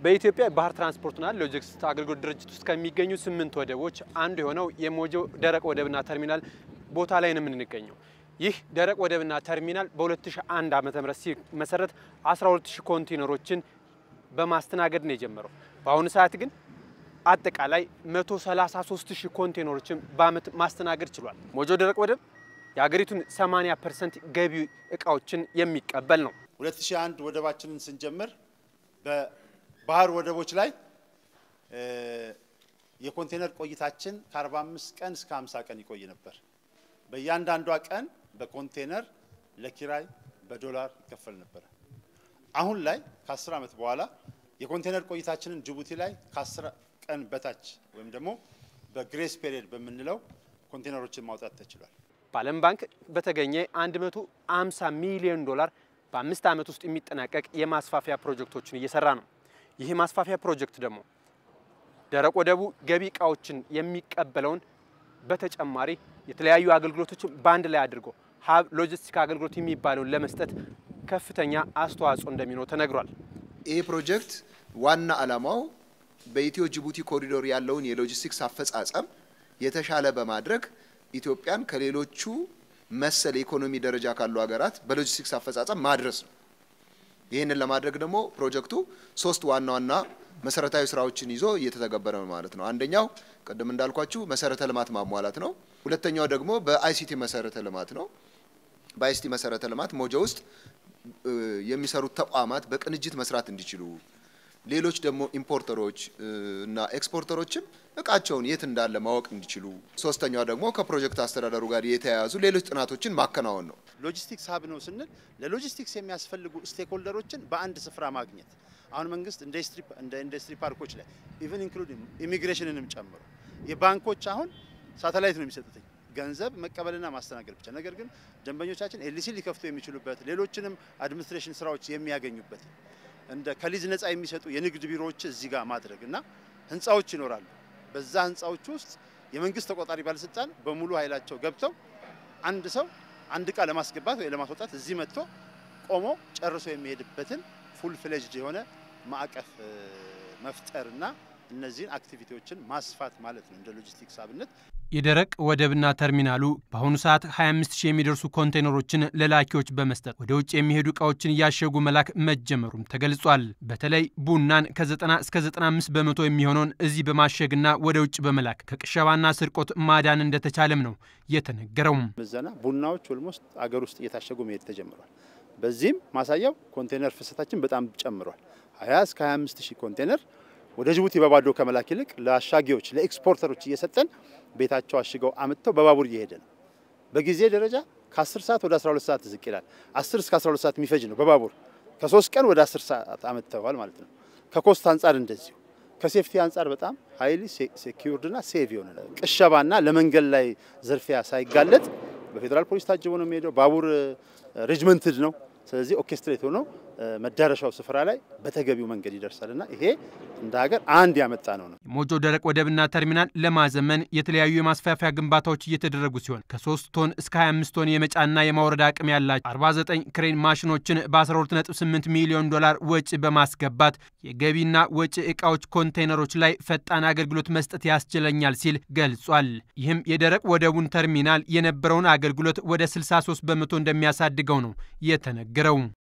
በኢትዮጵያ ባህር ትራንስፖርትና ሎጂስቲክስ አገልግሎት ድርጅት ውስጥ ከሚገኙ ስምንት ወደቦች አንዱ የሆነው የሞጆ ደረቅ ወደብና ተርሚናል ቦታ ላይ ነው የምንገኘው። ይህ ደረቅ ወደብና ተርሚናል በ2001 ዓ.ም ሲመሰረት 12000 ኮንቴነሮችን በማስተናገድ ነው የጀመረው። በአሁኑ ሰዓት ግን አጠቃላይ 133000 ኮንቴነሮችን በአመት ማስተናገድ ችሏል። ሞጆ ደረቅ ወደብ የሀገሪቱን 80 ፐርሰንት ገቢ እቃዎችን የሚቀበል ነው። 2001 ወደባችንን ስንጀምር በባህር ወደቦች ላይ የኮንቴነር ቆይታችን ከ45 ቀን እስከ 50 ቀን ይቆይ ነበር። በእያንዳንዷ ቀን በኮንቴነር ለኪራይ በዶላር ይከፈል ነበር። አሁን ላይ ከ10 ዓመት በኋላ የኮንቴነር ቆይታችንን ጅቡቲ ላይ ከ10 ቀን በታች ወይም ደግሞ በግሬስ ፔሪየድ በምንለው ኮንቴነሮችን ማውጣት ተችሏል። በዓለም ባንክ በተገኘ 150 ሚሊዮን ዶላር በአምስት ዓመት ውስጥ የሚጠናቀቅ የማስፋፊያ ፕሮጀክቶችን እየሰራ ነው። ይህ የማስፋፊያ ፕሮጀክት ደግሞ ደረቅ ወደቡ ገቢ እቃዎችን የሚቀበለውን በተጨማሪ የተለያዩ አገልግሎቶችን በአንድ ላይ አድርጎ ሀብ ሎጂስቲክ አገልግሎት የሚባለውን ለመስጠት ከፍተኛ አስተዋጽኦ እንደሚኖር ተነግሯል። ይህ ፕሮጀክት ዋና ዓላማው በኢትዮ ጅቡቲ ኮሪዶር ያለውን የሎጂስቲክስ አፈጻጸም የተሻለ በማድረግ ኢትዮጵያን ከሌሎቹ መሰል የኢኮኖሚ ደረጃ ካሉ ሀገራት በሎጂስቲክስ አፈጻጸም ማድረስ ነው። ይህንን ለማድረግ ደግሞ ፕሮጀክቱ ሶስት ዋና ዋና መሰረታዊ ስራዎችን ይዞ እየተተገበረ ነው ማለት ነው። አንደኛው ቅድም እንዳልኳችሁ መሰረተ ልማት ማሟላት ነው። ሁለተኛው ደግሞ በአይሲቲ መሰረተ ልማት ነው። በአይሲቲ መሰረተ ልማት ሞጆ ውስጥ የሚሰሩት ተቋማት በቅንጅት መስራት እንዲችሉ ሌሎች ደግሞ ኢምፖርተሮች እና ኤክስፖርተሮችም እቃቸውን የት እንዳለ ማወቅ እንዲችሉ፣ ሶስተኛው ደግሞ ከፕሮጀክት አስተዳደሩ ጋር የተያያዙ ሌሎች ጥናቶችን ማከናወን ነው። ሎጂስቲክስ ሀብ ነው ስንል ለሎጂስቲክስ የሚያስፈልጉ ስቴክሆልደሮችን በአንድ ስፍራ ማግኘት አሁን መንግስት እንደ ኢንዱስትሪ ፓርኮች ላይ ኢቨን ኢንክሉድ ኢሚግሬሽንንም ጨምሮ የባንኮች አሁን ሳተላይት ነው የሚሰጡትኝ ገንዘብ መቀበልና ማስተናገድ ብቻ። ነገር ግን ደንበኞቻችን ኤልሲ ሊከፍቱ የሚችሉበት ሌሎችንም አድሚኒስትሬሽን ስራዎች የሚያገኙበት እንደ ከሊዝ ነፃ የሚሰጡ የንግድ ቢሮዎች እዚህ ጋር ማድረግ እና ህንፃዎች ይኖራሉ። በዛ ህንፃዎች ውስጥ የመንግስት ተቆጣጣሪ ባለስልጣን በሙሉ ኃይላቸው ገብተው አንድ ሰው አንድ እቃ ለማስገባት ወይ ለማስወጣት እዚህ መጥቶ ቆሞ ጨርሶ የሚሄድበትን ፉል ፍሌጅድ የሆነ ማዕቀፍ መፍጠርና እነዚህን አክቲቪቲዎችን ማስፋት ማለት ነው እንደ ሎጂስቲክስ አብነት። የደረቅ ወደብና ተርሚናሉ በአሁኑ ሰዓት 25 ሺህ የሚደርሱ ኮንቴነሮችን ለላኪዎች በመስጠት ወደ ውጭ የሚሄዱ እቃዎችን እያሸጉ መላክ መጀመሩም ተገልጿል። በተለይ ቡናን ከ90 እስከ 95 በመቶ የሚሆነውን እዚህ በማሸግና ወደ ውጭ በመላክ ከቅሸባና ስርቆት ማዳን እንደተቻለም ነው የተነገረው። ምዘና ቡናዎች ኦልሞስት አገር ውስጥ እየታሸጉ መሄድ ተጀምሯል። በዚህም ማሳያው ኮንቴነር ፍሰታችን በጣም ጨምሯል። 20 እስከ 25 ሺህ ኮንቴነር ወደ ጅቡቲ በባዶ ከመላክ ይልቅ ለአሻጊዎች ለኤክስፖርተሮች እየሰጠን ቤታቸው አሽገው አምጥተው በባቡር እየሄደ ነው። በጊዜ ደረጃ ከ10 ሰዓት ወደ 12 ሰዓት ዝቅ ይላል። 10 እስከ 12 ሰዓት የሚፈጅ ነው በባቡር ከሶስት ቀን ወደ 10 ሰዓት አምጥተዋል ማለት ነው። ከኮስት አንጻር እንደዚሁ ከሴፍቲ አንጻር በጣም ሀይሊ ሴኪዩርድና ሴቭ የሆነ ቅሸባና ለመንገድ ላይ ዝርፊያ ሳይጋለጥ በፌዴራል ፖሊስ ታጅቦ ነው የሚሄደው። ባቡር ሬጅመንትድ ነው። ስለዚህ ኦርኬስትሬት ሆኖ መዳረሻው ስፍራ ላይ በተገቢው መንገድ ይደርሳልና ይሄ እንደ ሀገር አንድ ያመጣ ነው ነው። የሞጆ ደረቅ ወደብና ተርሚናል ለማዘመን የተለያዩ የማስፋፊያ ግንባታዎች እየተደረጉ ሲሆን ከ3 ቶን እስከ 25 ቶን የመጫና የማውረድ አቅም ያላቸው 49 ክሬን ማሽኖችን በ128 ሚሊዮን ዶላር ወጪ በማስገባት የገቢና ወጪ ዕቃዎች ኮንቴይነሮች ላይ ፈጣን አገልግሎት መስጠት ያስችለኛል ሲል ገልጿል። ይህም የደረቅ ወደቡን ተርሚናል የነበረውን አገልግሎት ወደ 63 በመቶ እንደሚያሳድገው ነው የተነገረው።